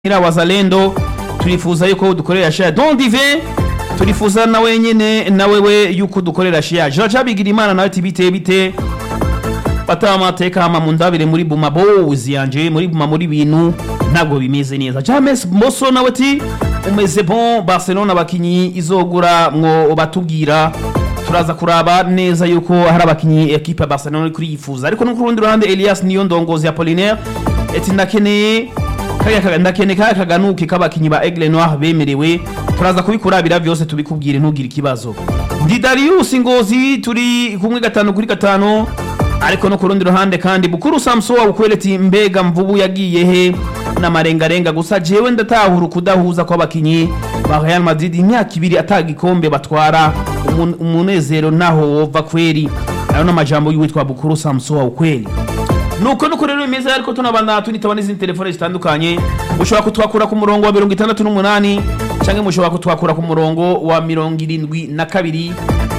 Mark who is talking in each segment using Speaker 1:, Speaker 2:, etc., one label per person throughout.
Speaker 1: nyira wazalendo turifuza yuko dukorera share don dive turifuza na wenyene na wewe yuko dukorera share jean cabigira imana nawe ati bite bite bataba amateka hama mundabire muri buma bozi yanje muri buma muri bintu ntabwo bimeze neza james moso nawe ati umeze bon barcelona abakinyi izogura mwo batubwira turaza kuraba neza yuko hari abakinyi ekipe ya barcelona iri kuriyifuza ariko no ku rundi ruhande elias niyo ndongozi ya polinaire ati ndakeneye kariya kaga- ndakeneye kariya kaganuke k'abakinyi ba aigle noir bemerewe turaza kubikurabira vyose tubikubwire ntugire ikibazo ndi darius ngozi turi kumwe gatanu kuri gatanu ariko no ku rundi ruhande kandi bukuru samso wa ukweleti mbega mvubu yagiye he n'amarengarenga gusa jewe ndatahura ukudahuza kw'abakinyi ba real madrid imyaka ibiri atagikombe batwara umun- umunezero naho wova kweri ayo n'amajambo y'uwitwa bukuru samso wa ukweli nuko nuko rero bimeze ariko tunabana tunitaba n'izindi telefone zitandukanye mushobora kutwakura ku murongo wa mirongo itandatu n'umunani cyangwa mushobora kutwakura ku murongo wa mirongo irindwi na kabiri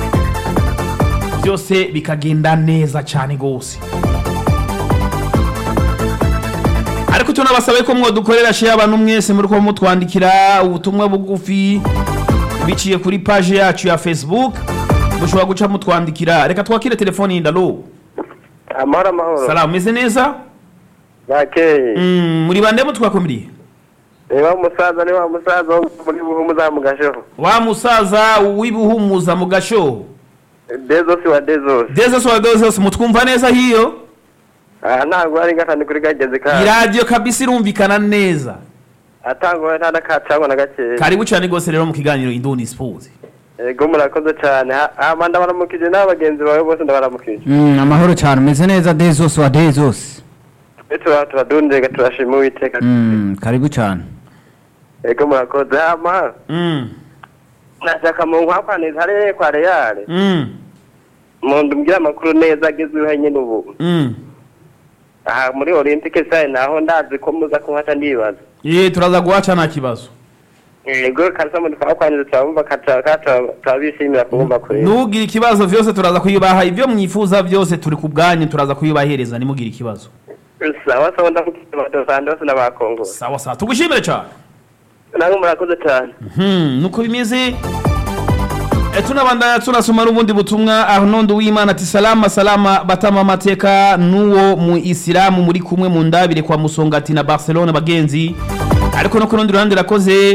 Speaker 1: byose bikagenda neza cyane rwose ariko tunabasabe ko mwadukorera share abantu mwese muri kuba mutwandikira ubutumwa bugufi biciye kuri page yacu ya facebook mushobora guca mutwandikira reka twakire telefoni yindalo
Speaker 2: amahoro amahoro
Speaker 1: salamu meze neza
Speaker 2: bakeye
Speaker 1: Mm, muri bande mutwakomiriye
Speaker 2: ni wa musaza ni wa musaza wo muri buhumu za mugasheho
Speaker 1: wa musaza w'ibuhumuza mu gashoho
Speaker 2: dezosi wa dezosi
Speaker 1: dezos wa dezos mutwumva neza hiyo
Speaker 2: aha ntabwo ari gatanu kuri gageze ka
Speaker 1: iradiyo kabisa irumvikana neza
Speaker 2: atangwa nta n'akacangwa na gakeya
Speaker 1: karibu cyane rwose rero mu kiganiro indundi sports
Speaker 2: yego murakoze cyane Ha- hama ndabaramukije n'abagenzi bawe bose ndabaramukije
Speaker 3: Mm, amahoro cyane umeze neza de zose wa de zose
Speaker 2: twe tura turadundega turashima uwiteka
Speaker 3: Mm, karibu cyane
Speaker 2: yego murakoze hama
Speaker 1: Mm,
Speaker 2: nashaka mu nkwakwaniza hariya kwa reyale
Speaker 1: mm,
Speaker 2: mundu mbwira amakuru neza agezweho nyine ubu
Speaker 1: mm.
Speaker 2: aha muri olympique saye naho ndazi ko muza kuhata ndibaza
Speaker 1: ye turaza guhaca nta kibazo
Speaker 2: yego kabisa mu twakwanyiza turabumva kaca- kaca- turabishimira kubumva kure
Speaker 1: ntugire ikibazo vyose turaza kuyubaha ibyo mwifuza byose turi ku bwanyu turaza kuyubahereza nimugire ikibazo
Speaker 2: sawa sawa ndamukije badosande bose n'abakongoro
Speaker 1: sawa sawa tugushimire cyane
Speaker 2: namwe murakoze cyane
Speaker 1: Hmm, nuko bimeze E, tunabandanya tunasoma n'ubundi butumwa arnold w'imana ati salama salama batama amateka n'uwo mu isilamu muri kumwe mu ndabire kwa musongati na barcelona bagenzi ariko no ku rundi ruhande rakoze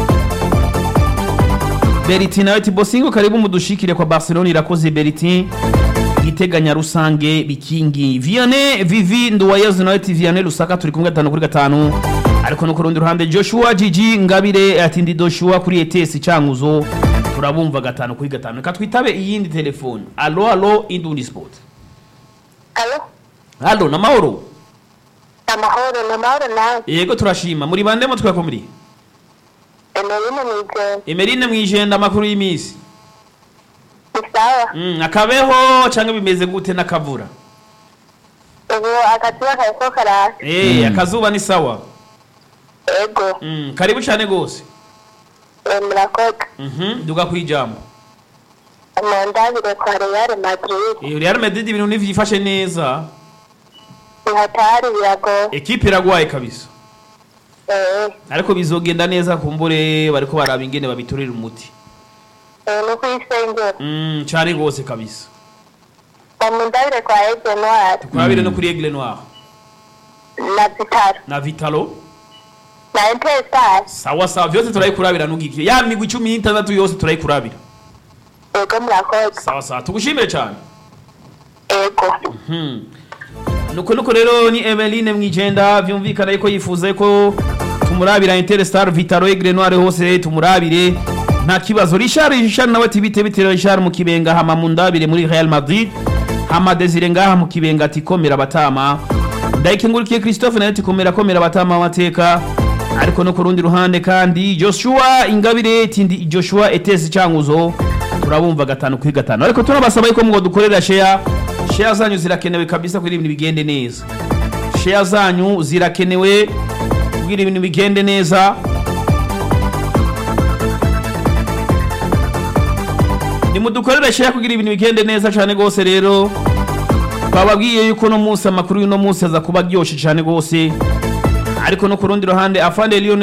Speaker 1: beriti nawe ati bosingo karibu mudushikire kwa barcelona irakoze beriti iteganya rusange bikingi viane vivi nduwayezu nawe ati viane rusaka turi kumwe gatanu kuri gatanu ariko no ku rundi ruhande joshua jiji ngabire ati ndi joshua kuri etesi cankuzo turabumva gatanu kuri gatanu reka twitabe iyindi telefone alo alo indundi sport
Speaker 4: Alo,
Speaker 1: alo namahoro
Speaker 4: amahoro ni amahoro nawe
Speaker 1: yego turashima muri bande mo twakomuriye
Speaker 4: emerine mwijenda
Speaker 1: emerine mwijenda amakuru y'imisi
Speaker 4: ni sawa
Speaker 1: mm, akabeho canke bimeze gute n'akavura
Speaker 4: ubu akazuba kariko karaka
Speaker 1: Eh, akazuba ni sawa
Speaker 4: ego
Speaker 1: mm, karibu cane gose
Speaker 4: eh, murakoze
Speaker 1: Mhm, duga kwijambo
Speaker 4: mundabire kwa real madrid
Speaker 1: Eh, Real Madrid ibintu ntivyifashe neza
Speaker 4: ihatari biragoye
Speaker 1: ekipe iragwaye kabisa
Speaker 4: eh,
Speaker 1: ariko bizogenda neza kumbure bariko baraba ingene babitorera umuti
Speaker 4: eh, ni kuyisengera
Speaker 1: mm, cane gose kabisa
Speaker 4: mundabire kwa ege noir
Speaker 1: kurabire no kuri Aigle Noir
Speaker 4: na vitaro
Speaker 1: na Vitalo
Speaker 4: na intesari
Speaker 1: sawa sawa vyose turayikurabira nugikire ya migwi cumi n'itandatu yose turayikurabira
Speaker 4: ego murakoze
Speaker 1: sawa sawa tugushimire cane
Speaker 4: ego
Speaker 1: Hmm. nuko nuko rero ni Emeline mwijenda vyumvikana yuko yifuza yuko tumurabira Interstar Vitaro Aigle Noir hose tumurabire nta kibazo Richard Richard nawe ati bite bite Richard mu kibenga hama mu ndabire muri Real Madrid hama Desire ngaha mu kibenga ati komera batama ndayikengurikiye Christophe nawe ati komera komera batama amateka ariko no ku rundi ruhande kandi Joshua Ingabire tindi Joshua Etesi Cankuzo turabumva gatanu kuri gatanu ariko turabasaba yuko mwo dukorera share share zanyu zirakenewe kabisa kugira ibintu bigende neza share zanyu zirakenewe kugira ibintu bigende neza nimudukorere share kugira ibintu bigende neza cyane rwose rero twababwiye yuko no munsi amakuru y'uno munsi aza kuba aryoshe cyane rwose ariko no ku rundi ruhande afande Lionel